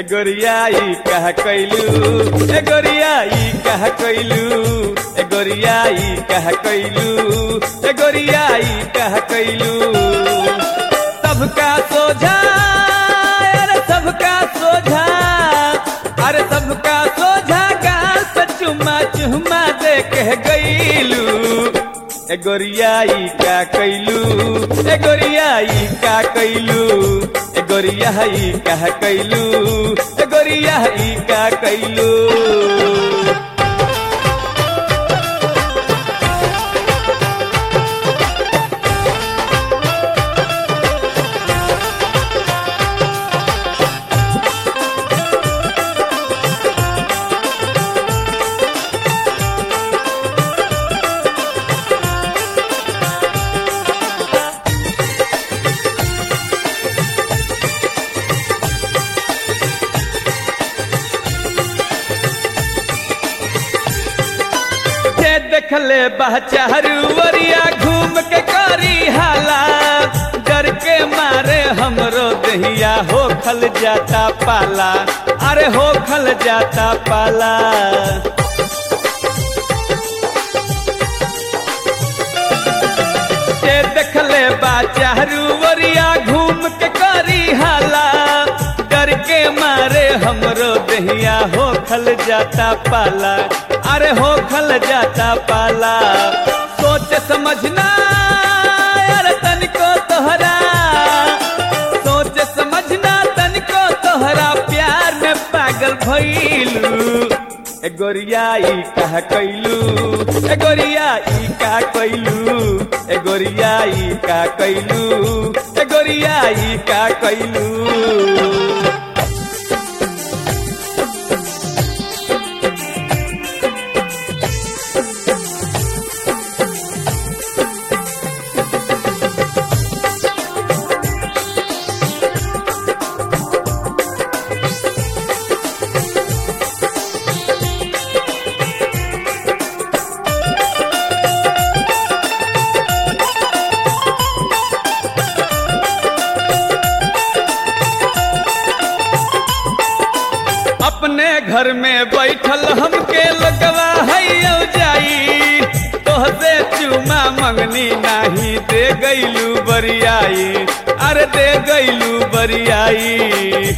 ए गोरियाई कह कैलू ए गोरियाई कह कैलू ए गोरियाई कह कैलू ए गोरियाई कह कैलू सबका सोझा अरे सबका सोझा अरे सबका सोझा गाल पे चुम्मा चुम्मा दे कह गईलू ए गोरियाई का कैलू ए गोरियाई का कैलू ए गोरियाई का कैलू ए गोरियाई का कैलू जे देखले बहचारू वरिया घूम के करी हाला डर के मारे हमरो दहिया हो खल जाता पाला अरे हो खल जाता पाला जे देखले बाचारू वरिया घूम के करी हाला डर के मारे हमरो दहिया हो खल जाता पाला अरे हो खल जाता पाला सोच समझना अरे तनिको तोहरा सोच समझना तनिको तोहरा प्यार में पागल भइलू ए गोरियाई कह कैलू ए गोरियाई का कैलू ए गोरियाई का कैलू ए गोरियाई का कैलू अपने घर में बैठल हमके लगवा है जाई तोहसे चुमा मंगनी नाही दे गईलू बरियाई अरे दे गईलू बरियाई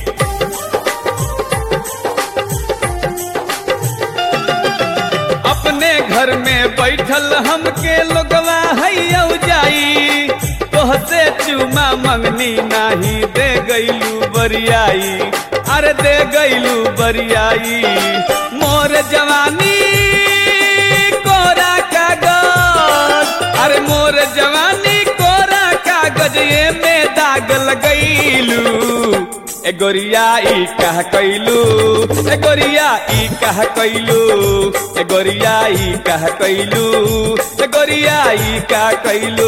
अपने घर में बैठल हमके लोगवा है जाई तोहसे चुमा मंगनी नाही दे गईलू बरियाई अरे दे गईलू बरियाई मोर जवानी कोरा कागज अरे मोर जवानी कोरा कागज ये में दाग लगैलू ए गोरियाई कह कैलू ए गोरियाई कह कैलू ए गोरियाई कह कैलू ए गोरियाई का कैलू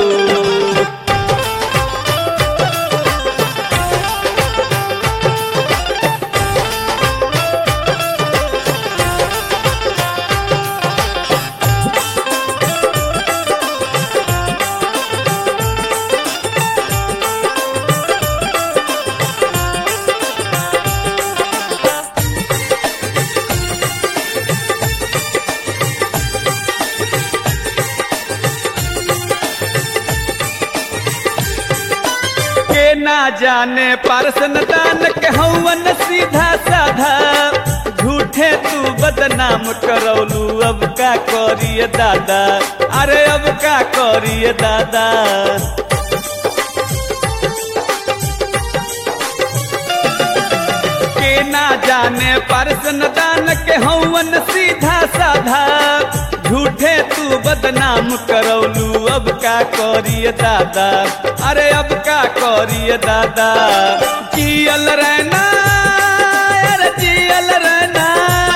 के ना जाने पारसन दान के हवन सीधा साधा झूठे तू बदनाम करौलू अब का करिए दादा अरे अब का करिए दादा के ना जाने पारसन दान के हवन सीधा साधा झूठे तू बदनाम करौलू अब का करिए दादा अरे अब का करिए दादा जियल रहना अरे जियल रहना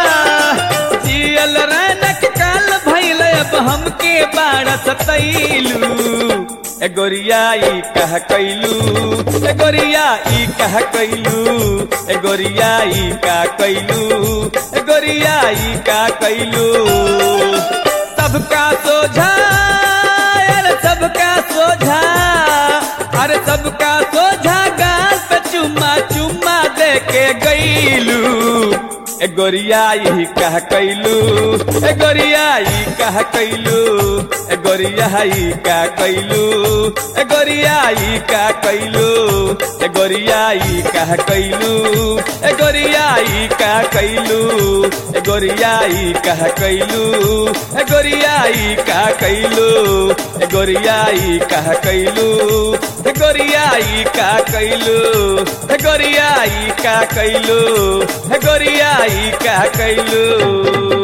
जियल रहना के काल भइल अब हमके बाड़ सतैलू ए गोरियाई कह कैलू ए गोरियाई कह कैलू ए गोरियाई का कैलू ए गोरियाई का कैलू सबका सोझा अरे सबका सोझा अरे सबका सोझा गाल पे चुम्मा चुम्मा दे के गई कैलू ए गोरियाई कह कैलू ए गोरियाई कह कैलू ए गोरियाई का कैलू ए गोरियाई का कैलू ए गोरियाई कह कैलू ए गोरियाई का कैलू ए गोरियाई कह कैलू ए गोरियाई का कैलू ए गोरियाई कह कैलू ए गोरियाई का कैलू ए गोरियाई का कैलू ए गोरियाई का कैलू